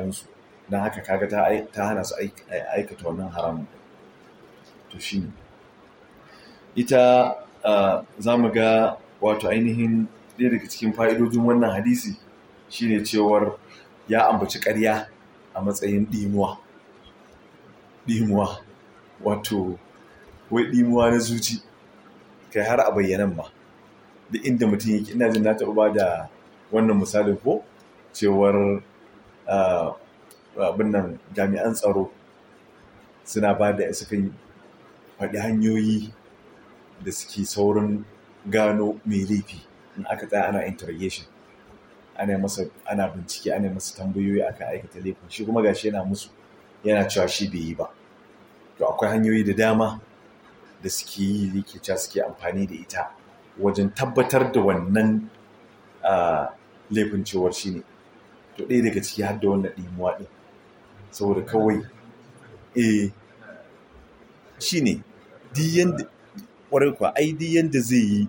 tsakaninsu don haka kaga ta hana su aikata wannan haramun to shi ne ita za mu ga wato ainihin ɗaya daga cikin fa'idojin wannan hadisi shine cewar ya ambaci ƙarya a matsayin ɗimuwa ɗimuwa wato wai ɗimuwa na zuci kai har a bayyanan ma da inda mutum yake ina jin na taɓa ba da wannan misalin ko cewar abin nan jami'an tsaro suna ba da suka faɗi hanyoyi da suke saurin gano mai laifi in aka tsaya ana interrogation ana masa ana bincike ana masa tambayoyi aka aikata laifin shi kuma gashi yana musu yana cewa shi bai yi ba to akwai hanyoyi da dama da suke yi yake cewa suke amfani da ita wajen tabbatar da wannan laifin cewar shi ne to ɗaya daga ciki har da wannan ɗimuwa ɗin saboda kawai eh shi ne ƙwarai kuwa ai di yanda zai yi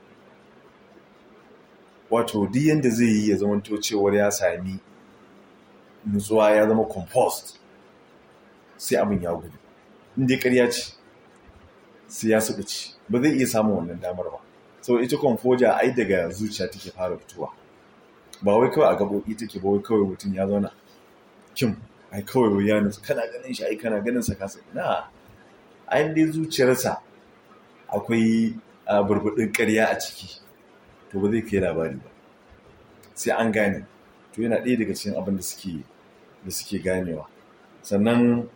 wato di yanda zai yi ya zamanto cewar ya sami nutsuwa ya zama compost sai abin ya gudu inda ya karya ce sai ya suka ci ba zai iya samun wannan damar ba sau ita kwamfoja ai daga zuciya take fara fitowa ba wai kawai a gaɓoɓi take ba wai kawai mutum ya zauna kim ai kawai wai ya nutsu kana ganin shi ai kana ganin sa kasa na ai dai zuciyarsa akwai burbuɗin ƙarya a ciki to ba zai kai labari ba sai an gane to yana ɗaya daga cikin abin da suke da suke ganewa sannan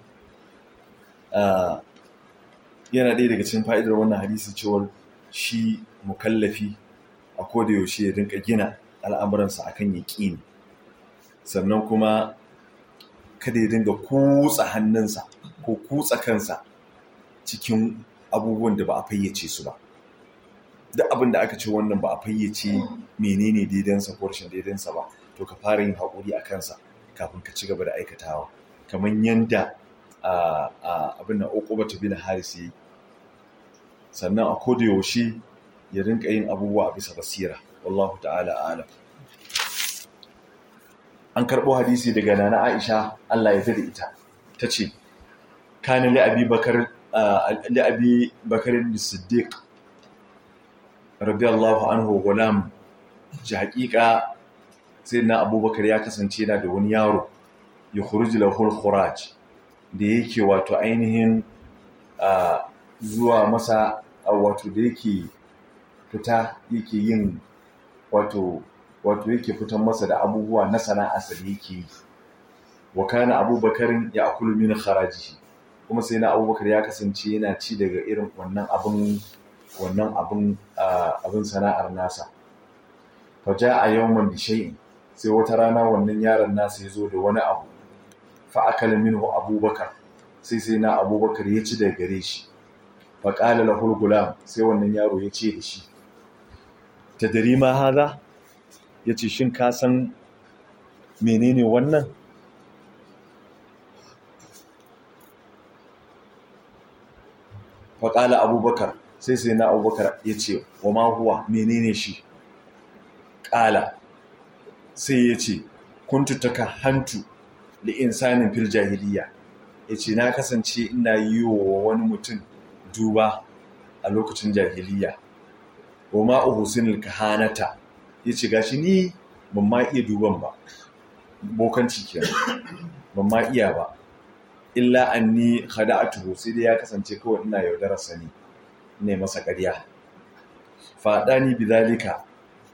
yana ɗaya daga cikin fa'idar wannan hadisi cewar shi mukallafi a koda yaushe ya rinka gina al'amuransa akan yaƙini sannan kuma kada ya dinga kutsa hannunsa ko kutsa kansa cikin abubuwan da ba a fayyace su ba duk abin da aka ce wannan ba a fayyace menene daidansa ko rashin daidansa ba to ka fara yin haƙuri a kansa kafin ka ci gaba da aikatawa kamar yanda abin da uquba bin haris yayi sannan a koda yaushe ya rinka yin abubuwa a bisa basira wallahu ta'ala alam an karɓo hadisi daga nana Aisha Allah ya da ita tace kana li abi bakar li abi bakar as-siddiq radiyallahu anhu gulam ji haƙiƙa sai na abubakar ya kasance yana da wani yaro ya khuruji lahul khuraj da yake wato ainihin zuwa masa wato da yake fita yake yin wato wato yake fitan masa da abubuwa na sana'arsa da yake yi wa kana abubakarin ya akulu min kharajihi kuma sai na abubakar ya kasance yana ci daga irin wannan abin wannan abin abin sana'ar nasa fa a yawman bi shay'in sai wata rana wannan yaron nasa ya zo da wani abu fa akala minhu abubakar sai sai na abubakar ya ci daga gare shi fa qala lahu gulam sai wannan yaro ya ce da shi tadri ma haza yace shin ka san menene wannan fa qala abubakar sai sai na abubakar ya ce wa ma huwa menene shi ƙala sai ya ce kuntu taka hantu da insanin fil jahiliya ya ce na kasance ina yi wa wani mutum duba a lokacin jahiliya wa ma uhusinul kahanata ya ce gashi ni ban ma iya duban ba bokanci kenan ban ma iya ba illa anni khada'atuhu sai dai ya kasance kawai ina yaudarar sani ne masa ƙarya faɗani bidalika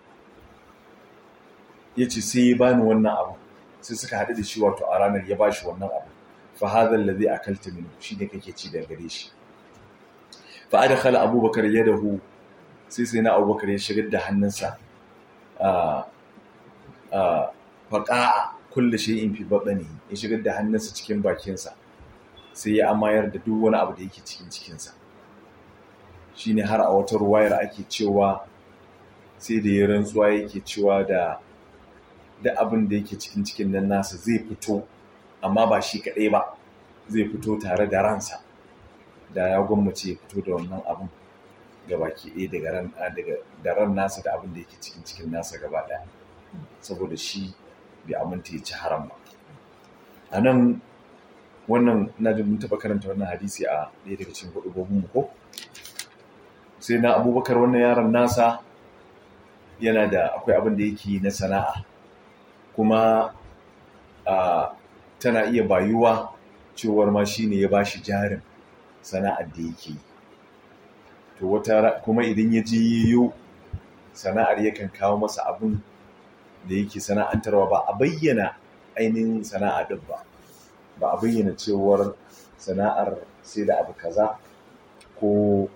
ya ce sai ya bani wannan abu sai suka haɗu da shi wato a ranar ya bashi wannan abu fa hadha alladhi akalta minhu shine kake ci da gare shi fa adkhala abubakar yadahu sai sai na abubakar ya shigar da hannunsa a a faqa kullu shay'in fi batni ya shigar da hannunsa cikin bakinsa sai ya amayar da duk wani abu da yake cikin cikinsa shine har a wata ruwayar ake cewa sai da ya rantsuwa yake cewa da da abin da yake cikin cikin nan nasa zai fito amma ba shi kaɗai ba zai fito tare da ransa da ya gwammace ya fito da wannan abin ga baki ɗaya daga ran daga da ran nasa da abin da yake cikin cikin nasa gaba ɗaya saboda shi bai aminta ya ci haram ba a nan wannan na da mun taɓa karanta wannan hadisi a ɗaya daga cikin hudubobin mu ko sai na abubakar wannan yaron nasa yana da akwai abin da yake na sana'a kuma a tana iya bayuwa cewar ma shine ya bashi jarin sana'ar da yake yi to wata kuma idan ya ji yiwu sana'ar yakan kawo masa abin da yake sana'antarwa ba a bayyana ainihin sana'a din ba ba a bayyana cewar sana'ar sai da abu kaza ko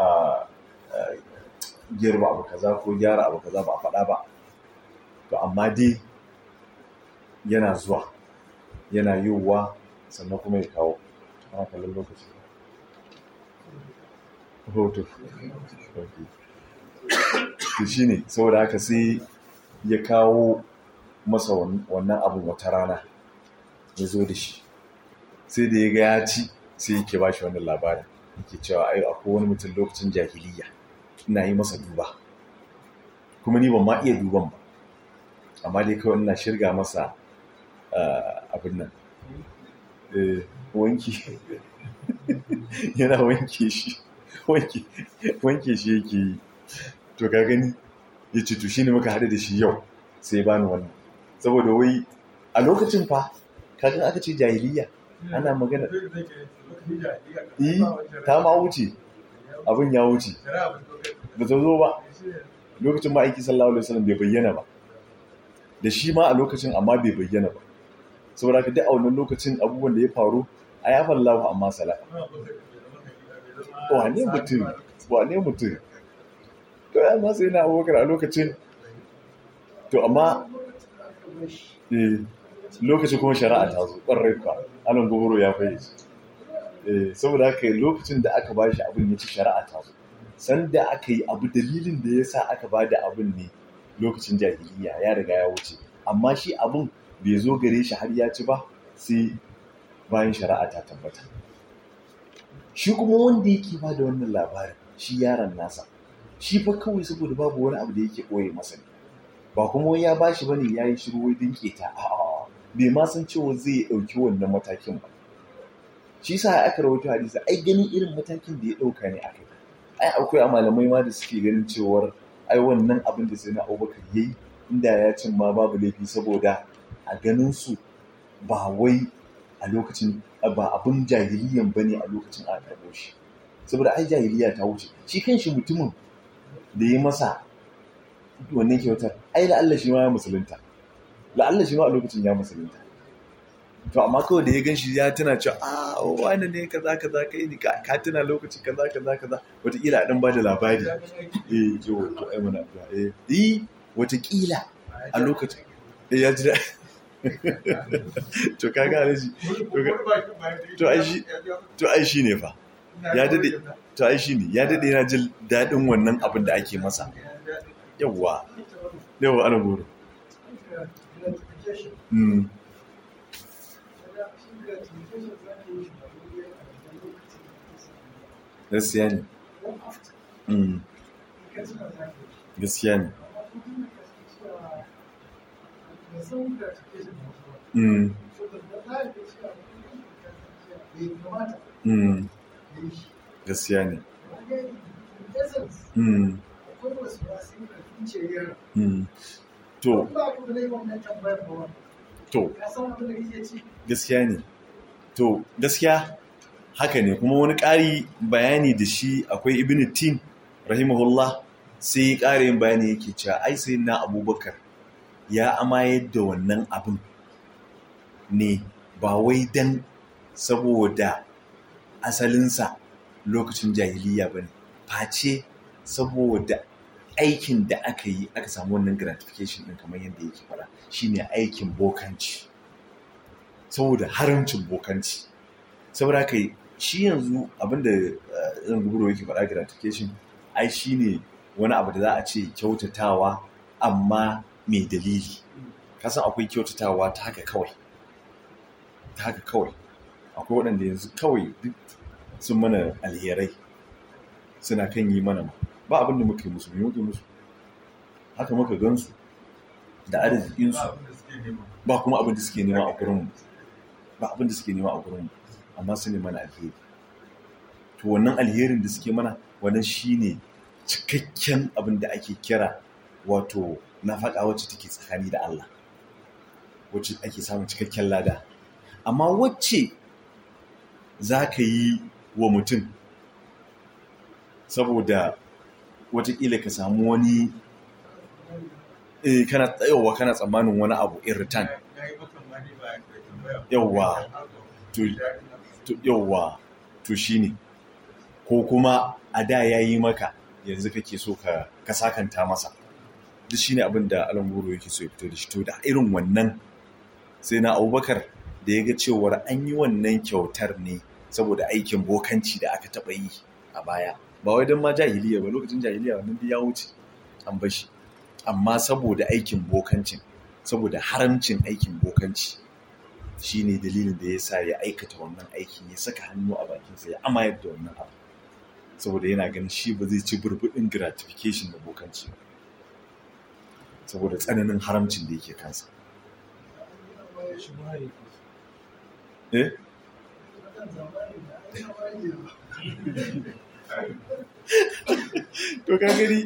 girma abu kaza ko gyara abu kaza ba a faɗa ba to amma dai yana zuwa yana yiwuwa sannan kuma ya kawo ana kallon lokaci hoto to shi ne saboda haka sai ya kawo masa wannan abin wata rana ya zo da shi sai da ya ga ya ci sai yake ba shi wannan labarin yake cewa ai akwai wani mutum lokacin jahiliya ina yi masa duba kuma ni ban ma iya duban ba amma dai kawai ina shirga masa abin nan wanki yana wanke shi wanke shi yake yi to ka gani ya ce to shine muka haɗu da shi yau sai ba ni wannan saboda wai a lokacin fa kaga aka ce jahiliya ana magana yi ta ma wuce abin ya wuce ba ta zo ba lokacin ma aiki sallallahu alaihi wasallam bai bayyana ba da shi ma a lokacin amma bai bayyana ba saboda ka duk a wannan lokacin abubuwan da ya faru a ya fallahu amma sala wane mutum wane mutum to ya ma sai na abubakar a lokacin to amma lokacin kuma shari'a ta zo ƙwarai ka anan gobaro ya fayyace saboda haka lokacin da aka bashi abin ya ci shari'a ta zo sanda aka yi abu dalilin da ya sa aka ba da abin ne lokacin jahiliya ya riga ya wuce amma shi abin bai zo gare shi har ya ci ba sai bayan shari'a ta tabbata shi kuma wanda yake ba da wannan labarin shi yaron nasa shi fa kawai saboda babu wani abu da yake ɓoye masa ne ba kuma wani ya ba shi bane ya yi shiru wai dinke ta a'a bai ma san cewa zai ɗauki wannan matakin ba shi sa aka rawaito hadisi ai ganin irin matakin da ya ɗauka ne akai ai akwai a malamai ma da suke ganin cewar ai wannan abin da sai na abubakar yayi inda ya cin ma babu laifi saboda a ganin su ba wai a lokacin ba abin jahiliyan bane a lokacin a karɓo shi saboda ai jahiliya ta wuce shi kanshi mutumin da ya masa wannan kyautar ai la'alla shi ma ya musulunta la'alla shi ma a lokacin ya musulunta to amma kawai da ya gan shi ya tuna cewa a wani ne kaza kaza kai ni ka tuna lokaci kaza kaza kaza wataƙila a ɗan ba da labari eh yo to ai muna eh eh wataƙila a lokacin eh ya ji to kaga alaji to ai shi to ai shi ne fa ya dade to ai shi ne ya dade yana jin daɗin wannan abin da ake masa yawwa yawwa ana goro mm. gaskiya ne mm. gaskiya ne mm. mm. gaskiya ne mm. mm. to to gaskiya ne to gaskiya haka ne kuma wani ƙari bayani da shi akwai ibn tin rahimahullah sai ƙarin bayani yake cewa ai sai na abubakar ya amayar da wannan abin ne ba wai dan saboda asalinsa lokacin jahiliya ba ne face saboda aikin da aka yi aka samu wannan gratification ɗin kamar yadda yake fara shine aikin bokanci saboda haramcin bokanci saboda haka shi yanzu abinda zan guburo yake faɗa gratification ai shine wani abu da za a ce kyautatawa amma mai dalili kasan akwai kyautatawa ta haka kawai ta haka kawai akwai waɗanda yanzu kawai duk sun mana alherai suna kan yi mana ba abin da muka yi musu muke musu haka muka gansu da arzikinsu ba kuma abin da suke nema a gurinmu ba abin da suke nema a gurin amma su ne mana alheri to wannan alherin da suke mana wannan shine cikakken abin da ake kira wato nafaka wacce take tsakani da Allah wacce ake samun cikakken lada amma wacce za ka yi wa mutum saboda watakila ka samu wani eh kana tsayowa kana tsammanin wani abu in return yawwa to yawwa to shine ko kuma a da yayi maka yanzu kake so ka ka sakanta masa duk shine abin da alangoro yake so ya fito da shi to da irin wannan sai na abubakar da ya ga cewar an yi wannan kyautar ne saboda aikin bokanci da aka taɓa yi a baya ba wai don ma jahiliya ba lokacin jahiliya wannan ya wuce an bashi amma saboda aikin bokancin saboda haramcin aikin bokanci shine dalilin da ya sa ya aikata wannan aikin ya saka hannu a bakinsa ya amayar da wannan abu saboda yana ganin shi ba zai ci burbuɗin gratification da bokanci ba saboda tsananin haramcin da yake kansa eh to ka gani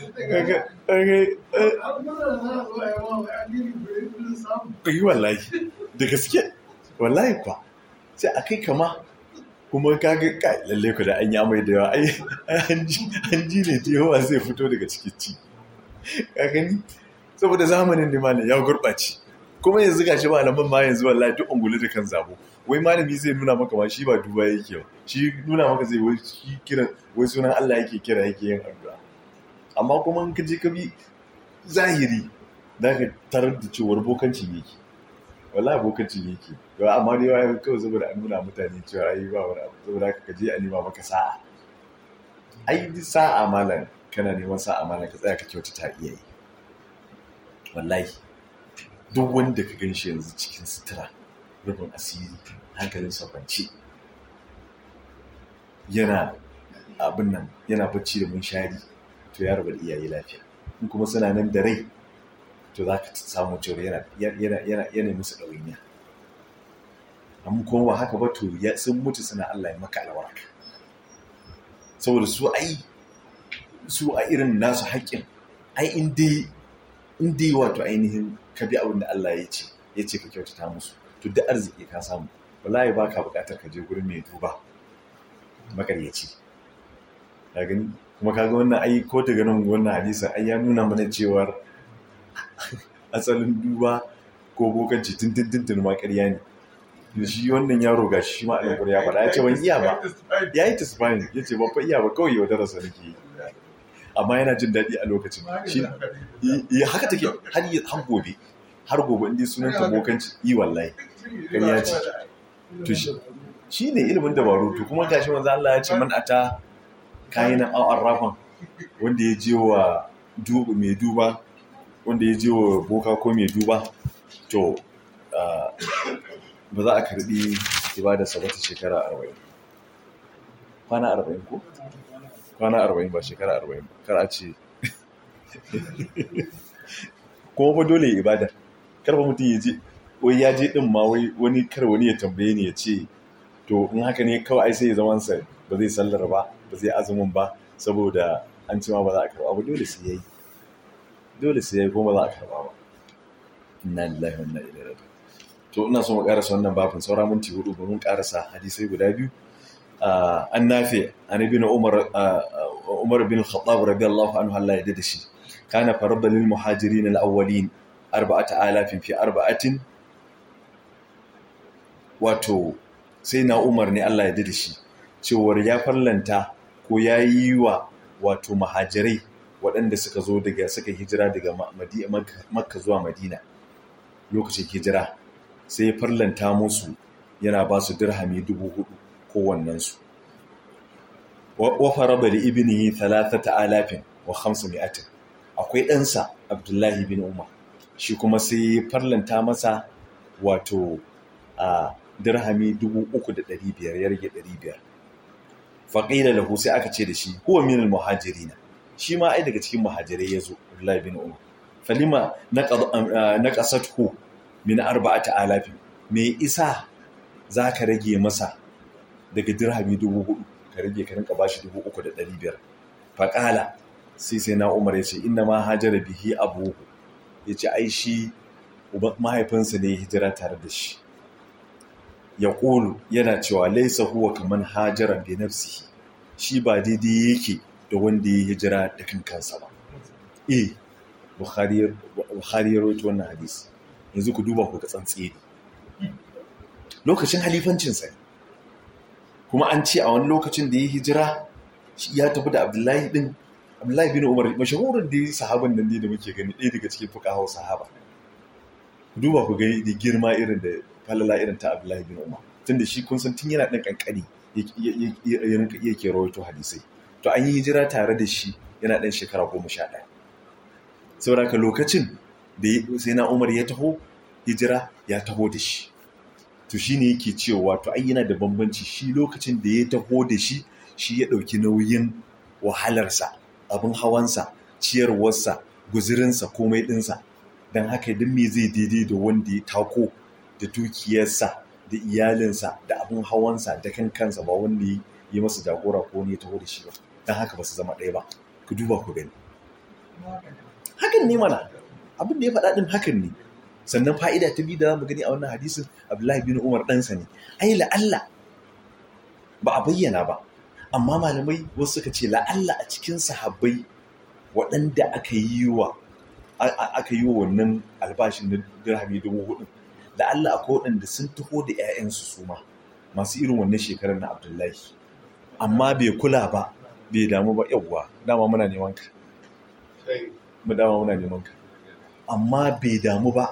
ka yi wallahi da gaske wallahi kwa sai a kai kama kuma ka ga kai lalle ku da an ya mai da yawa ai an ji ne ta yawa zai fito daga cikin ci ka gani saboda zamanin ne malam ya gurɓace kuma yanzu gashi malaman ma yanzu wallahi duk ungulu da kan zabo wai malami zai nuna maka ma shi ba duba yake ba shi nuna maka zai wai shi kira wai sunan Allah yake kira yake yin addu'a amma kuma in ka je ka bi zahiri za ka tarar da cewar bokancin yake wallahi bokancin yake to amma dai wai kawai saboda an nuna mutane cewa ai ba wani abu saboda ka je a nema maka sa'a ai sa'a malam kana neman sa'a malam ka tsaya ka kyautata iyaye wallahi duk wanda ka gan shi yanzu cikin sutura rufin asiri hankalin kwance yana abin nan yana bacci da munshari to ya rabu da iyaye lafiya in kuma suna nan da rai to za ka samu cewa yana yana yana musu ɗawainiya amma kuma ba haka ba to sun mutu suna Allah ya maka albarka saboda su ai su a irin nasu haƙƙin ai in dai in dai wato ainihin ka bi abin da Allah ya ce ya ce ka kyautata musu to da arziki ka samu wallahi ba ka buƙatar ka je gurin mai duba makaryaci ka gani kuma kaga wannan ai ko daga nan wannan hadisin ai ya nuna mana cewar asalin duba ko bokanci tintintin ma ƙarya ne da shi wannan yaro ga shi ma alƙur ya faɗa ya ce ban iya ba ya yi tisbani ya ce ban fa iya ba kawai yaudararsa nake yi amma yana jin daɗi a lokacin shi ya haka take har yi har gobe har gobe inda sunan ta bokanci yi wallahi ƙarya ce to shi ne ilimin dabaru to kuma gashi manzo Allah ya ce man ata kayinan aw arrafan wanda ya je wa duba mai duba wanda ya je wa boka ko mai duba to ba za a karbi ibada sabata shekara arba'in kwana arba'in ko kwana arba'in ba shekara arba'in ba kar a ce kuma ba dole ibada karfa mutum ya je wai ya je din ma wai wani kar wani ya tambaye ni ya ce to in haka ne kawai sai ya zaman sa ba zai sallar ba ba zai azumin ba saboda an ce ma ba za a karba ba dole sai yayi dole sai yayi kuma ba za a karba ba inna lillahi wa inna ilaihi raji'un to ina so mu karasa wannan babin saura minti hudu ba mun karasa hadisai guda biyu an nafi an ibn umar umar bin khattab radiyallahu anhu Allah ya dade shi kana farada lil muhajirin al awwalin arba'ata alafin fi arba'atin wato sai na umar ne Allah ya dade shi cewar ya farlanta ko ya yi wa wato muhajirai waɗanda suka zo daga suka hijira daga makka zuwa madina lokacin hijira sai ya farlanta musu yana ba su dirhami dubu hudu kowannensu wa faraba da ibnihi talatata alafin wa hamsu mi'atin akwai ɗansa abdullahi bin umar shi kuma sai ya farlanta masa wato a dirhami dubu uku da ɗari biyar ya rage ɗari biyar faƙila lahu sai aka ce da shi huwa min muhajirina shi ma ai daga cikin muhajirai ya zo abdullahi bin umar falima na ƙasatku min arba'ata alafin me isa za ka rage masa daga dirhami dubu hudu ka rage ka rinka bashi dubu uku da ɗari biyar faƙala sai sai na umar ya ce inna ma hajara bihi abu ya ce ai shi mahaifinsa ne ya hijira tare da shi ya ƙulu yana cewa laisa huwa kamar hajara bi nafsihi shi ba daidai yake da wanda ya hijira da kan kansa ba eh bukhari ya rawaito wannan hadisi yanzu ku duba ku ga tsantseni lokacin halifancinsa ne kuma an ce a wani lokacin da ya hijira ya tafi da abdullahi din abdullahi bin umar mashahurin da yi sahaban nan ne da muke gani ɗaya daga cikin fuqaha sahaba ku duba ku gani da girma irin da falala irin ta abdullahi bin umar tunda shi kun san tun yana ɗan kankani yake rawaito hadisai to an yi hijira tare da shi yana ɗan shekara goma sha ɗaya saboda lokacin da sai na umar ya taho hijira ya taho da shi to shi ne yake cewa to ai yana da bambanci shi lokacin da ya taho da shi shi ya ɗauki nauyin wahalarsa abin hawansa ciyarwarsa guzirinsa komai ɗinsa don haka duk me zai daidai da wanda ya tako da dukiyarsa da iyalinsa da abin hawansa da kan kansa ba wanda ya yi masa jagora ko ne ya taho da shi ba don haka ba su zama ɗaya ba ku duba ku gani hakan ne mana abin da ya faɗa ɗin hakan ne sannan fa'ida ta biyu da mu gani a wannan hadisin abdullahi bin umar ɗansa ne ai la'alla ba a bayyana ba amma malamai wasu suka ce la'alla a cikin sahabbai waɗanda aka yi wa aka yi wa wannan albashin na dirhami dubu hudu la'alla akwai waɗanda sun taho da 'ya'yansu su ma masu irin wannan shekarar na abdullahi amma bai kula ba bai damu ba yawwa dama muna neman ka mu dama muna neman ka amma bai damu ba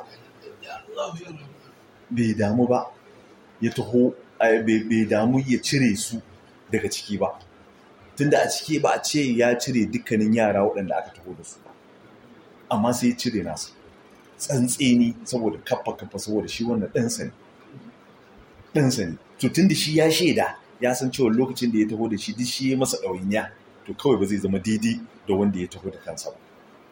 bai damu ba ya taho bai damu ya cire su daga ciki ba tunda a ciki ba a ce ya cire dukkanin yara waɗanda aka taho da su ba amma sai ya cire nasa tsantseni saboda kafa kafa saboda shi wannan ɗansa ne ɗansa ne to tunda shi ya shaida ya san cewa lokacin da ya taho da shi duk shi ya masa ɗawainiya to kawai ba zai zama daidai da wanda ya taho da kansa ba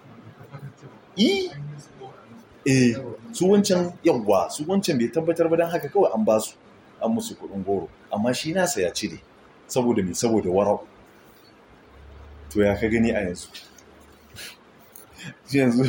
eh su wancan yawwa su wancan bai tabbatar ba don haka kawai an ba su an musu kuɗin goro amma shi nasa ya cire saboda mai saboda warau to ya ka gani a yanzu shi yanzu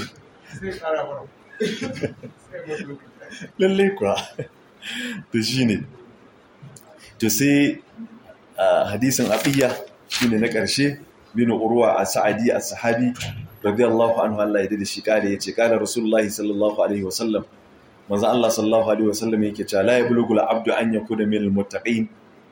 lallai kuwa to shi ne to sai hadisin abiya shi ne na ƙarshe bin urwa a sa'adi a sahabi radiyallahu anhu Allah ya da shi kare yace kana rasulullahi sallallahu alaihi wasallam manzo Allah sallallahu alaihi wasallam yake cewa la yablughu al-abdu an yakuna min al-muttaqin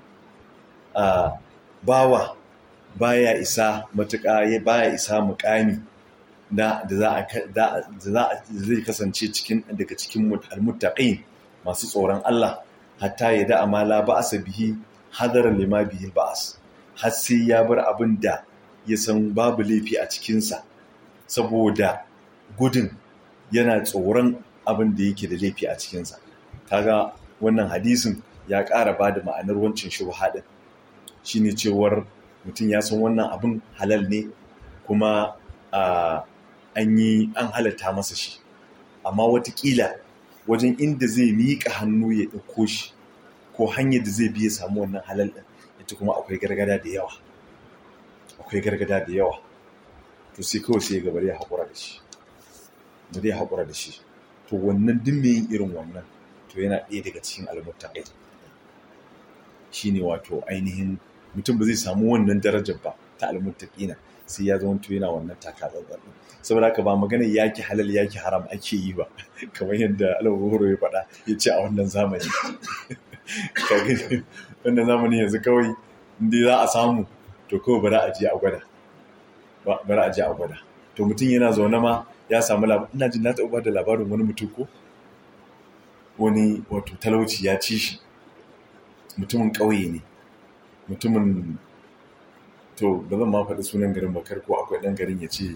bawa baya isa matuƙa ya baya isa muƙami da da za a da za zai kasance cikin daga cikin al-muttaqin masu tsoron Allah hatta ya da amala ba'asa bihi hadara lima bihi ba'as har sai ya bar abin da ya san babu laifi a cikinsa saboda gudun yana tsoron abin da yake da laifi a cikinsa kaga wannan hadisin ya ƙara ba da ma'anar wancan shubha din shine cewar mutum ya san wannan abin halal ne kuma an yi an halatta masa shi amma watakila wajen inda zai miƙa hannu ya ɗauko shi ko hanyar da zai biya samu wannan halal ɗin ita kuma akwai gargada da yawa akwai gargada da yawa to sai kawai sai gabar ya haƙura da shi bari ya haƙura da shi to wannan duk mai yin irin wannan to yana ɗaya daga cikin almuttaqin shine wato ainihin mutum ba zai samu wannan darajar ba ta almuttaqina sai ya zama to yana wannan takatsantsan saboda haka ba magana yaki halal yaki haram ake yi ba kamar yadda alwuhuru ya faɗa ya ce a wannan zamani wannan zamani yanzu kawai inda za a samu to kawai bari a je a gwada bari a je a gwada to mutum yana zaune ma ya samu labarin ina jin na taɓa da labarin wani mutum ko wani wato talauci ya ci shi mutumin ƙauye ne mutumin to ba zan ma faɗi sunan garin bakar ko akwai ɗan garin ya ce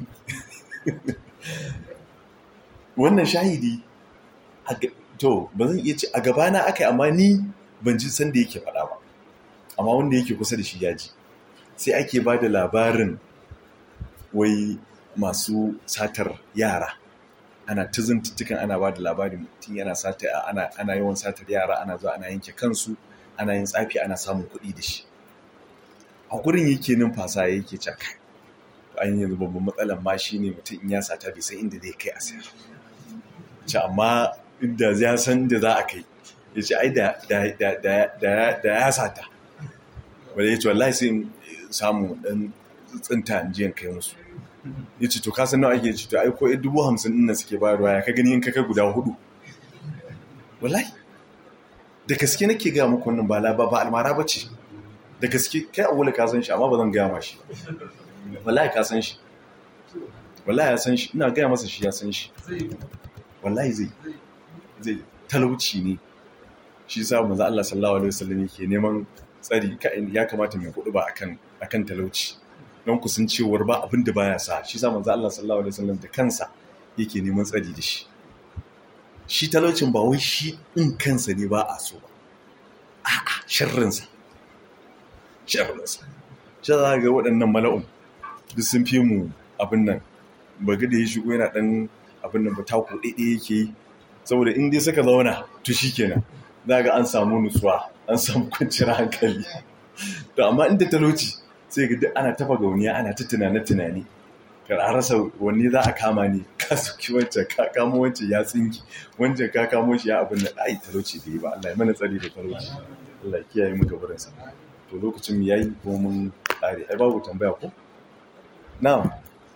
wannan shahidi to ba zan iya ce a gabana aka yi amma ni ban ji san da yake faɗa ba amma wanda yake kusa da shi ya ji sai ake ba da labarin wai masu satar yara ana ta zantuttukan ana ba da labarin mutum yana sata ana ana yawan satar yara ana zuwa ana yanke kansu ana yin tsafi ana samun kuɗi da shi a gurin yake numfasa yake caka an yanzu babban matsalar ma shi ne mutum in ya sata bai san inda zai kai a sayar ce amma inda ya san da za a kai ya ce ai da ya sata wadda ya ce wallahi sai in samu ɗan tsinta in jiyan kai musu ya ce to kasan nawa ake ce to ai ko dubu hamsin ɗin suke bayarwa ya ka gani in kaka guda hudu wallahi da gaske nake gaya muku wannan ba ba ba almara ba ce da gaske kai a ka san shi amma ba zan gaya ma shi wallahi ka san shi wallahi ya san shi ina gaya masa shi ya san shi wallahi zai zai talauci ne shi sa manzo Allah sallallahu alaihi wasallam yake neman tsari ya kamata mai kudu ba akan akan talauci don ku san cewar ba abin da baya sa shi sa manzo Allah sallallahu alaihi wasallam da kansa yake neman tsari da shi shi talaucin ba wai shi in kansa ne ba a so ba a'a sharrinsa sharrinsa shi za ga waɗannan mala'un duk sun fi mu abin nan ba ga da ya shigo yana ɗan abin nan ba taku ɗaiɗe yake yi saboda in dai suka zauna to shi kenan za ga an samu nutsuwa an samu kwanciyar hankali to amma inda talauci sai ga duk ana tafa gauniya ana ta tunane tunani kar a rasa wanne za a kama ne ka sauki wancan ka kamo wancan ya tsinki wancan ka kamo shi ya abin da ai talauci da yi ba Allah ya mana tsari da talauci Allah ya kiyaye mu gabarin sa to lokacin mu yayi ko mun kare ai babu tambaya ko na'am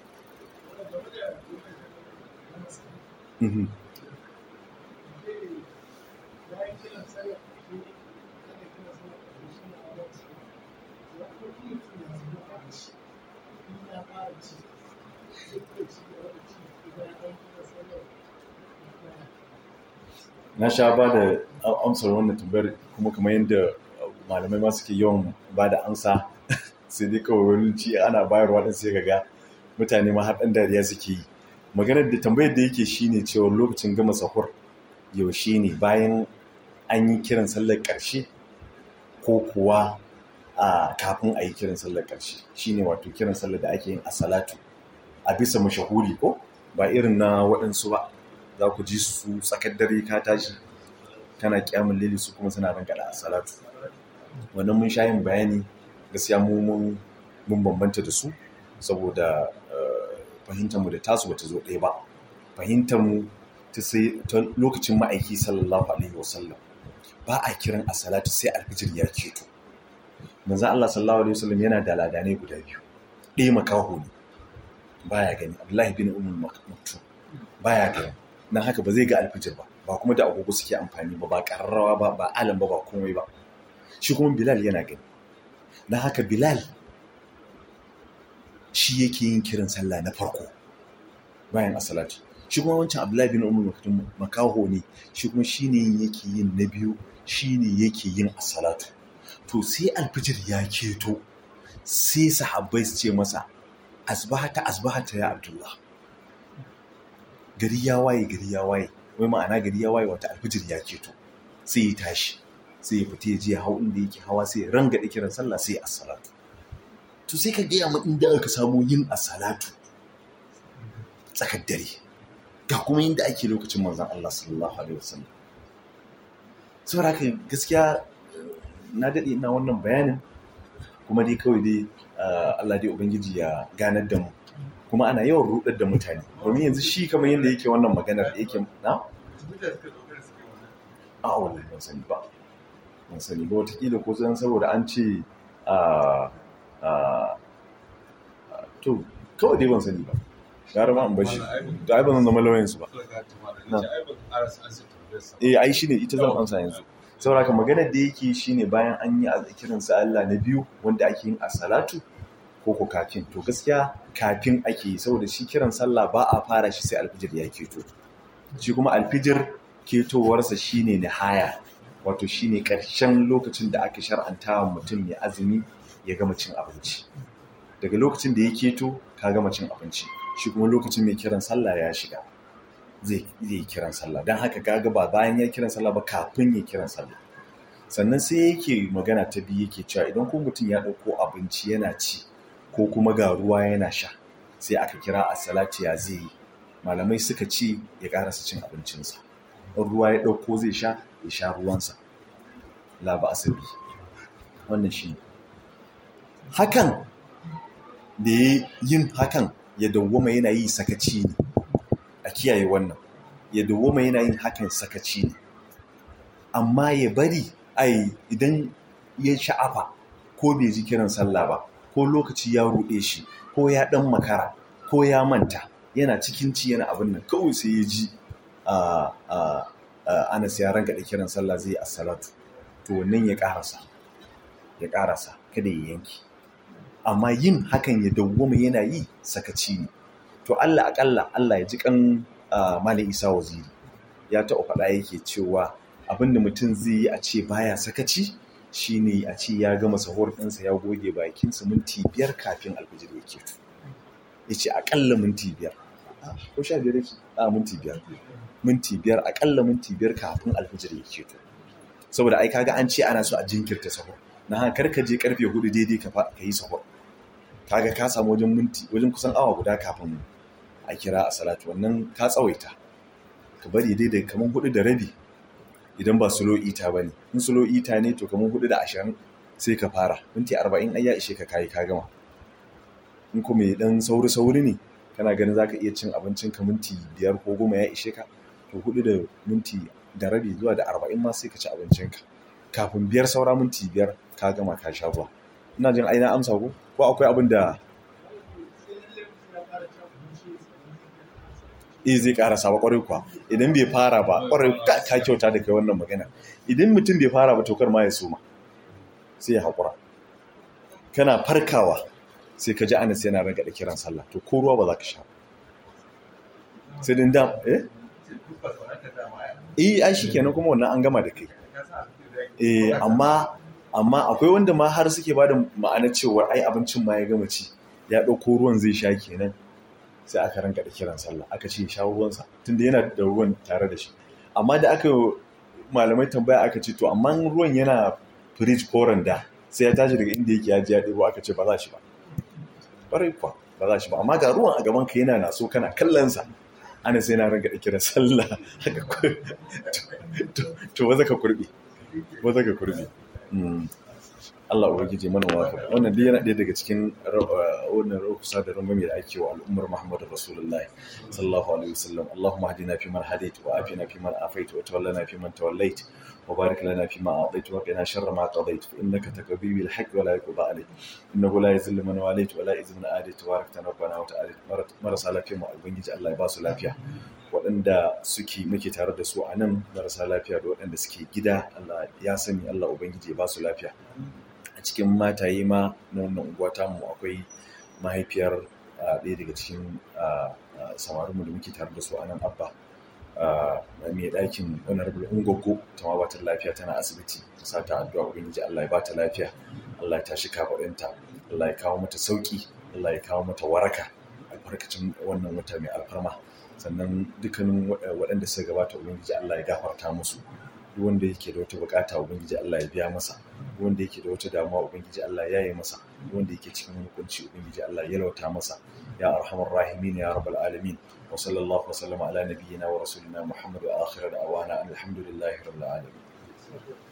mhm na sha ba da amsar wannan tambayar kuma kamar yadda malamai ma suke yawan ba da amsa sai dai kawai wani ci ana bayarwa din sai ga mutane ma har ɗan dariya suke yi maganar da tambayar da yake shine cewa lokacin gama sahur yaushe ne bayan an yi kiran sallar ƙarshe ko kuwa a kafin a yi kiran sallar ƙarshe shine wato kiran sallar da ake yin a salatu a bisa mashahuri ko ba irin na waɗansu ba za ku ji su tsakar dare ka tashi kana kyamun lili su kuma suna ranka da salatu wannan mun sha yin bayani gaskiya mu mun bambanta da su saboda fahimtar mu da tasu bata zo ɗaya ba fahimtar mu ta sai ta lokacin ma'aiki sallallahu alaihi wasallam ba a kiran a salatu sai alfijir ya keto manzo Allah sallallahu alaihi wasallam yana da ladanai guda biyu ɗaya makaho ne baya gani Abdullahi bin Ummul Maktum baya gani nan haka ba zai ga alfijir ba ba kuma da agogo suke amfani ba ba ƙararrawa ba ba alam ba ba komai ba shi kuma bilal yana gani na haka bilal shi yake yin kiran sallah na farko bayan asalatu shi kuma wancan abdullahi bin umar maktum makaho ne shi kuma shi ne yake yin na biyu shi ne yake yin asalatu to sai alfijir ya keto sai sahabbai su ce masa asbahata asbahata ya abdullah gari ya waye gari ya waye wai ma'ana gari ya waye wata alfijir ya keto sai ya tashi sai ya fita ya je hau inda yake hawa sai ya ranga da kiran sallah sai ya salatu to sai ka gaya min inda aka samu yin asalatu tsakar dare ga kuma inda ake lokacin manzon Allah sallallahu alaihi wasallam saboda haka gaskiya na dade ina wannan bayanin kuma dai kawai dai Allah dai ubangiji ya ganar da mu kuma ana yawan rudar da mutane domin yanzu shi kamar yadda yake wannan maganar yake na a wallahi ban sani ba ban sani ba watakila ko zan saboda an ce to kawai dai ban sani ba gara ma an bashi da ai ban zan zama lauyansu ba eh ai shine ita zan amsa yanzu saboda ka maganar da yake shine bayan an yi kiran sa Allah na biyu wanda ake yin as-salatu ko ko kafin to gaskiya kafin ake yi saboda shi kiran sallah ba a fara shi sai alfijir ya keto shi kuma alfijir ketowarsa shine nihaya wato shine karshen lokacin da aka shar'anta wa mutum mai azumi ya gama cin abinci daga lokacin da ya keto ka gama cin abinci shi kuma lokacin mai kiran sallah ya shiga zai yi kiran sallah don haka kaga ba bayan ya kiran sallah ba kafin ya kiran sallah sannan sai yake magana ta biyu yake cewa idan ko mutum ya ɗauko abinci yana ci ko kuma ga ruwa yana sha sai aka kira a salati ya zai yi malamai suka ce ya karasa cin abincinsa in ruwa ya ɗauko zai sha ya sha ruwansa la ba asabi wannan shi hakan da ya yin hakan ya dawwama yana yi sakaci ne a kiyaye wannan ya dawwama yana yin hakan sakaci ne amma ya bari ai idan ya sha'afa ko bai ji kiran sallah ba ko lokaci ya ruɗe shi ko ya ɗan makara ko ya manta yana cikin ci yana abin nan kawai sai ya ji anas ya ranka da kiran sallah zai a salatu to wannan ya ƙarasa ya ƙarasa kada ya yanki amma yin hakan ya dawwama yana yi sakaci ne to Allah akalla Allah ya ji kan Malam Isa Waziri ya taɓa faɗa yake cewa abinda mutum zai yi a ce baya sakaci shine a ce ya gama sahur ɗinsa ya goge bakinsa minti biyar kafin alfijir ya keto ya ce aƙalla minti biyar ko sha biyar yake a minti biyar minti biyar aƙalla minti biyar kafin alfijir ya keto saboda ai kaga an ce ana so a jinkirta sahur na haka ka je karfe hudu daidai ka yi sahur kaga ka samu wajen minti wajen kusan awa guda kafin a kira a salatu wannan ka tsawaita ka bari daidai kamar hudu da rabi idan ba sulo ita ba ne in sulo ita ne to kamar hudu da ashirin sai ka fara minti arba'in ai ya ishe ka kayi ka gama in kuma ya dan sauri sauri ne kana ganin zaka iya cin abincin ka minti biyar ko goma ya ishe ka to hudu da minti da rabi zuwa da arba'in ma sai ka ci abincin ka kafin biyar saura minti biyar ka gama ka sha ruwa ina jin aina amsa ko ko akwai abin da eh zai karasa ba kwarai kuwa idan bai fara ba kwarai ka kyauta da kai wannan magana idan mutum bai fara ba tokar ma ya soma sai ya haƙura kana farkawa sai ka ji anas yana ranka da kiran sallah to ko ruwa ba za ka sha sai din dam eh eh ai shikenan kuma wannan an gama da kai eh amma amma akwai wanda ma har suke bada ma'ana cewa ai abincin ma ya gama ci ya ɗauko ruwan zai sha kenan sai aka ranka da kiran sallah aka ce sha ruwansa tunda yana da ruwan tare da shi amma da aka malamai tambaya aka ce to amma ruwan yana firij ko randa sai ya tashi daga inda yake ya ji ya ɗebo aka ce ba za shi ba ƙwarai kuwa ba za shi ba amma ga ruwan a gaban ka yana naso kana kallon sa ana sai na ranka da kiran sallah haka to ba za ka kurbi ba za ka kurbi Allah ubangiji mana waka wannan dai yana ɗaya daga cikin wannan rukusa da rangwame da ake wa al'ummar Muhammadu Rasulullahi sallallahu alaihi wasallam Allahumma hadina fi man hadait wa afina fi man afait wa tawallana fi man tawallait wa barik lana fi ma a'tait wa qina sharra ma qadait fa innaka taqdi bil haqq wa la yuqda alayk innahu la yuzillu man walayt wa la yuzillu man adait tabarakta rabbana wa ta'ala marasa lafiya mu ubangiji Allah ya ba su lafiya waɗanda suke muke tare da su a nan marasa lafiya da waɗanda suke gida Allah ya sani Allah ubangiji ya ba su lafiya a cikin mataye ma na wannan unguwa mu akwai mahaifiyar ɗaya daga cikin samarinmu da muke tare da su a nan abba mai ɗakin honorable ungogo ta ma bata lafiya tana asibiti ta sa ta addu'a ubangiji Allah ya ba ta lafiya Allah ya tashi kafaɗinta Allah ya kawo mata sauki Allah ya kawo mata waraka albarkacin wannan wata mai alfarma sannan dukkanin waɗanda suka gabata ubangiji Allah ya gafarta musu duk wanda yake da wata bukata ubangiji Allah ya biya masa duk wanda yake da wata damuwa ubangiji Allah ya yi masa duk wanda yake cikin hukunci ubangiji Allah ya lauta masa ya arhamar rahimin ya rabbal alamin wa sallallahu wa sallama ala nabiyyina wa rasulina muhammad wa akhir da'wana alhamdulillahi rabbil alamin